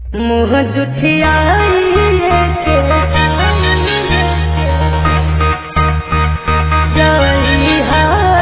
मुँह जुठियाइए के जइहा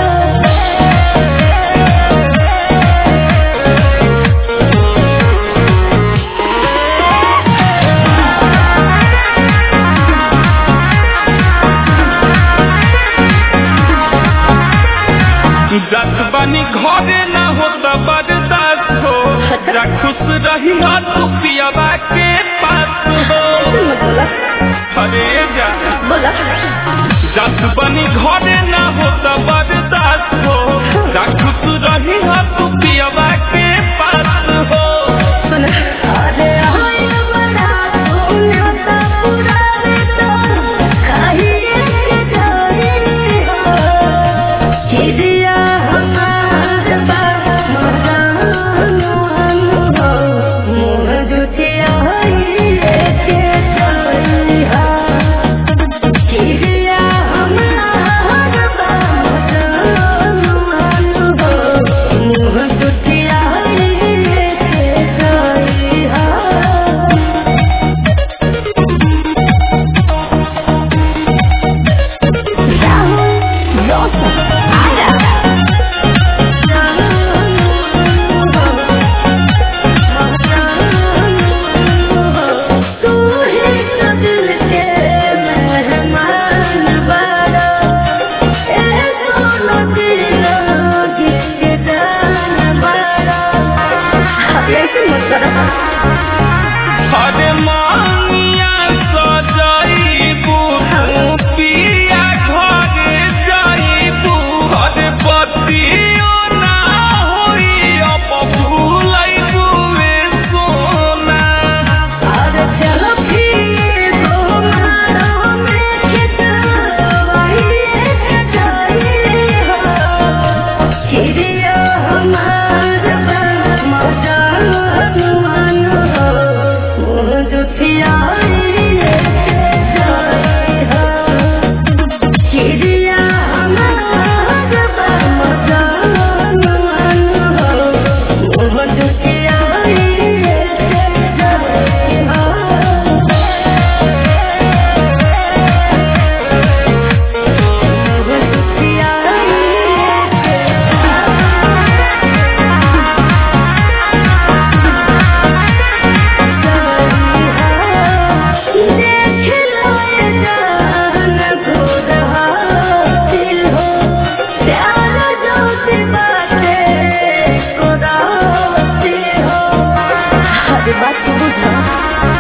जत बनी घरे न हो त बर्दाश्त हो जा खुश रही हो तू पियाबा के पास हो बोला अरे जा बोला जत बनी घरे न हो त बर्दाश्त हो जा खुश रही हो तू पियाबा के पास हो सुन अरे हाय बड़ा तूने तो पूरा तो खाइए के जइहा चिड़िया हमार बात मजानो हो मुँह जुठियाइए के जइहा चिड़िया हमार बात मजानो हो मुँह जुठियाइए के जइहा तू ही तो दिल के मेहमान बारा ए सोना दिलों के जान बारा ऐसे मत करो अरे मानिया सजाइबू तू पिया घरे जाइबू अरे बतियो ना होई अब भूलैबू रे सोना और चलो फिर घुमारो में खिंचवाइए जाइए हो चिड़िया हमार बन मजान मन हो मुँह जुठियाइए जाइए हो चिड़िया हमार बन मजान मन हो मुँह जुठियाइए जाइए हो बात बुझा